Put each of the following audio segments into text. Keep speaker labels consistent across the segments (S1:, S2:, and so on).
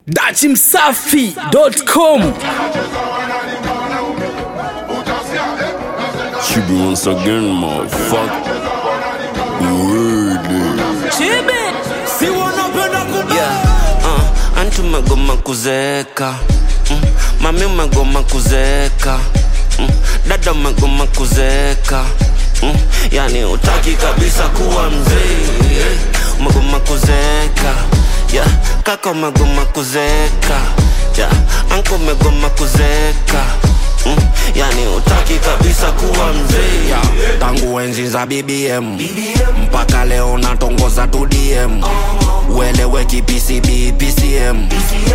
S1: dachimsafi.com
S2: She be once again, motherfucker. Really?
S3: Yeah, uh, anti umegoma kuzeeka mm, mami umegoma kuzeeka mm, dada umegoma kuzeeka mm, yani utaki kabisa kuwa mzee eh, umegoma kuzeeka yeah, kaka umegoma kuzeeka yeah, anko umegoma kuzeeka mm, yani utaki kabisa kuwa mzee yeah, tangu enzi za BBM, mpaka leo natongoza tu DM ueleweki PCB PCM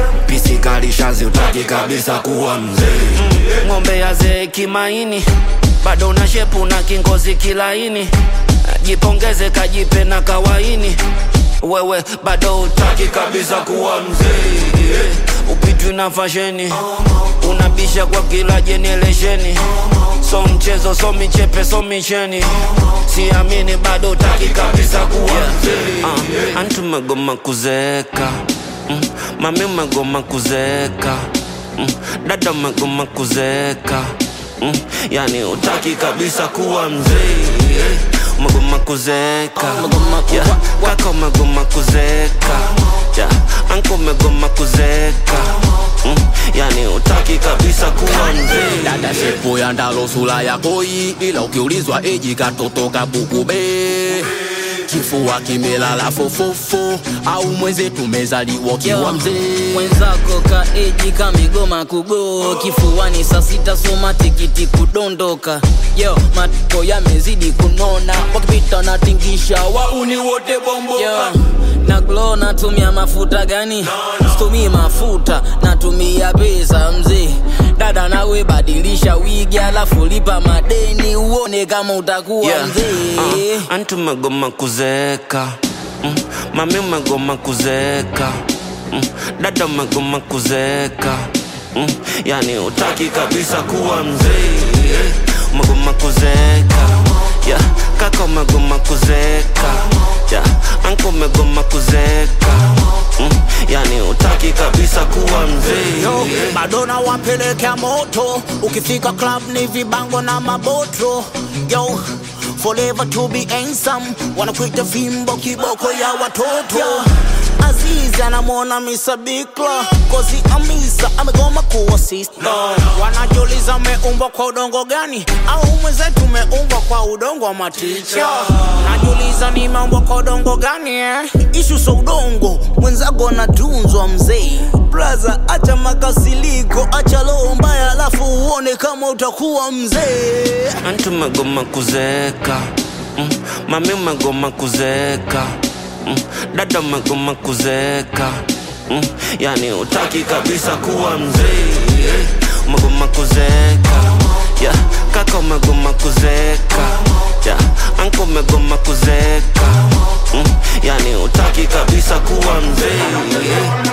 S3: PC kalishazi utaki kabisa kuwa mzee ng'ombe ya zee kimaini bado na shepu na kingozi kilaini jipongeze kajipe na kawaini wewe bado utaki kabisa kuwa mzee yeah. upitwi na fasheni unabisha kwa kila jeneresheni so mchezo so michepe so micheni siamini bado utaki kabisa kuwa mzee uh, antu umegoma kuzeeka mm, mami umegoma kuzeeka mm, dada umegoma kuzeeka mm, yani utaki kabisa kuwa mzee yeah. umegoma kuzeeka yeah. kaka umegoma kuzeeka yeah. anko umegoma kuzeeka mm, yani utaki kabisa kuwa mzee
S4: dada shepo ya ndalo sura ya koi ila ukiulizwa eji katoto kabukube kifua kimelala fofofo au mwenzetu mezaliwa kiwa mzee
S5: mwenzako kaeji kamigoma kugo kifuani saa sita soma tikiti kudondoka yo matoko yamezidi kunona wakipita natingisha wauni wote bomboka na glo natumia mafuta gani situmii mafuta natumia pesa mzee dada nawe badilisha wigi alafu lipa madeni uone kama utakuwa
S3: Yeah.
S5: mzee
S3: Uh, anti umegoma kuzeeka mm, mami umegoma kuzeeka mm, dada umegoma kuzeeka mm, yani utaki kabisa kuwa mzee yeah. umegoma kuzeeka yeah. kaka umegoma kuzeeka yeah. anko umegoma kuzeeka mm, yani utaki kabisa kuwa mzee
S6: Yo,
S3: yeah.
S6: bado na wapelekea moto ukifika club ni vibango na maboto yo forever to be handsome wanakuita fimbo kiboko ya watoto azizi anamwona misabikla kozi amisa amegoma kuwa sister wanajiuliza umeumbwa kwa udongo gani au mwenzetu umeumbwa kwa udongo wa maticha najiuliza nimeumbwa kwa udongo gani eh? ishu so udongo mwenzako anatunzwa mzee braza acha makasiliko acha roho mbaya alafu uone kama utakuwa mzee
S3: anti umegoma kuzeeka mm, mami umegoma kuzeeka mm, dada umegoma kuzeeka mm, yani utaki kabisa kuwa mzee yeah. umegoma kuzeeka yeah. kaka umegoma kuzeeka yeah. anko umegoma kuzeeka mm, yani utaki kabisa kuwa mzee yeah.